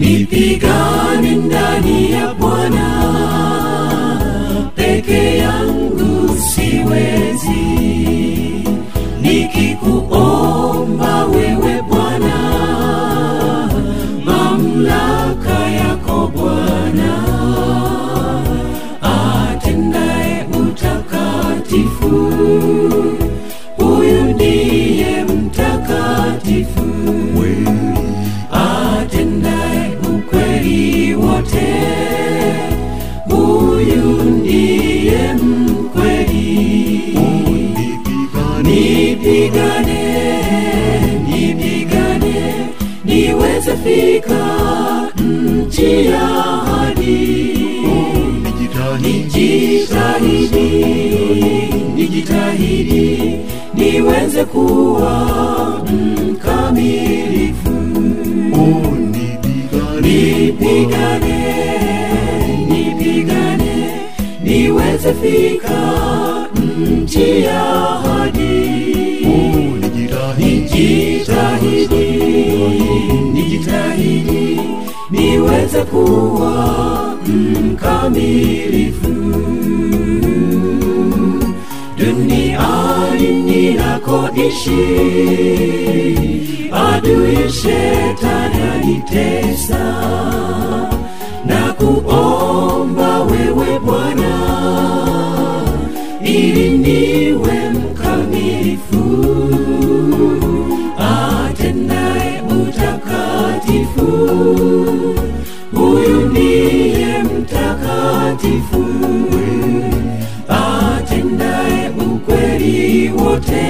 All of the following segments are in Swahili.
nipigane ndani ya Bwana, peke yangu siwezi, nikikuomba wewe Bwana, mamlaka yako Bwana, atendaye utakatifu, huyu ndiye mtakatifu atendaye ukweli wote, huyu ndiye mkweli. Nipigane, nipigane, niweze fika nchi ya ahadi. Nijitahidi, nijitahidi, niweze kuwa mkamilifu nipigane nipigane niweze fika nchi ya ahadi nijitahidi nijitahidi niweze kuwa mkamilifu duniani ninakoishi adui shetani anitesa na kuomba wewe Bwana ili niwe mkamilifu atendaye utakatifu huyu ndiye mtakatifu atendaye ukweli wote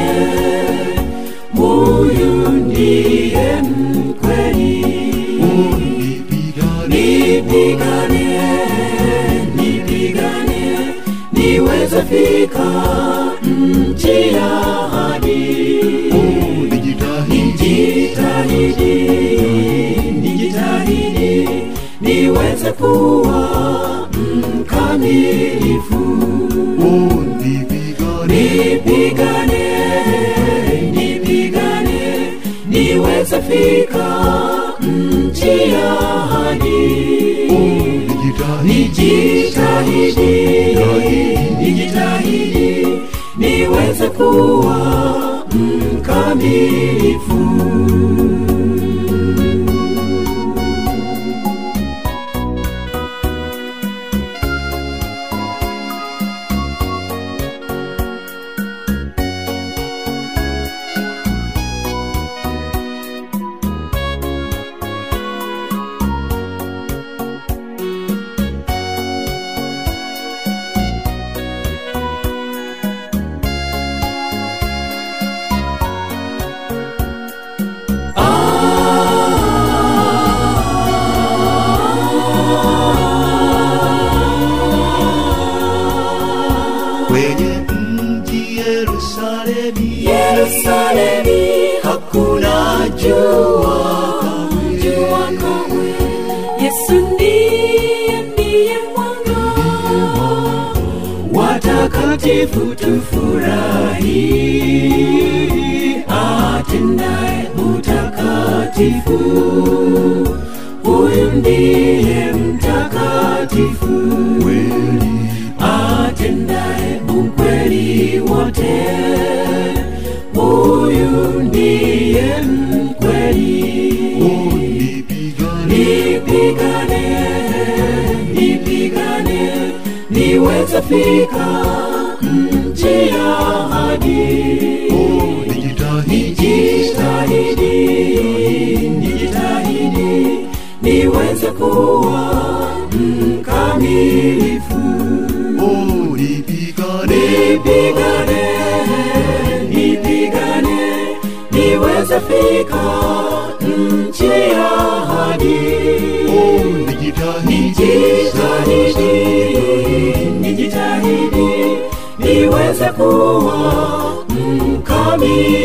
huyu ndiye mkweli nipigane nipigane niweze fika nchi ya ahadi nijitahidi nijitahidi niweze kuwa mkamilifu nipigane nipigane niweze fika nchi ya ahadi nijitahidi nijitahidi niweze kuwa mkamilifu kwenye mji Yerusalemi, Yerusalemi hakuna jua jua kamwe. Yesu ndiye ndiye mwanga, watakatifu tufurahi, atendaye utakatifu, huyu ndiye mtakatifu atendaye ukweli wote, huyu ndiye mkweli. Nipigane, nipigane, niweze fika nchi ya ahadi. Nijitahidi, nijitahidi, niweze kuwa mkamilifu nipigane nipigane niweze fika nchi ya ahadi nijitahidi nijitahidi niweze kuwa mkamilifu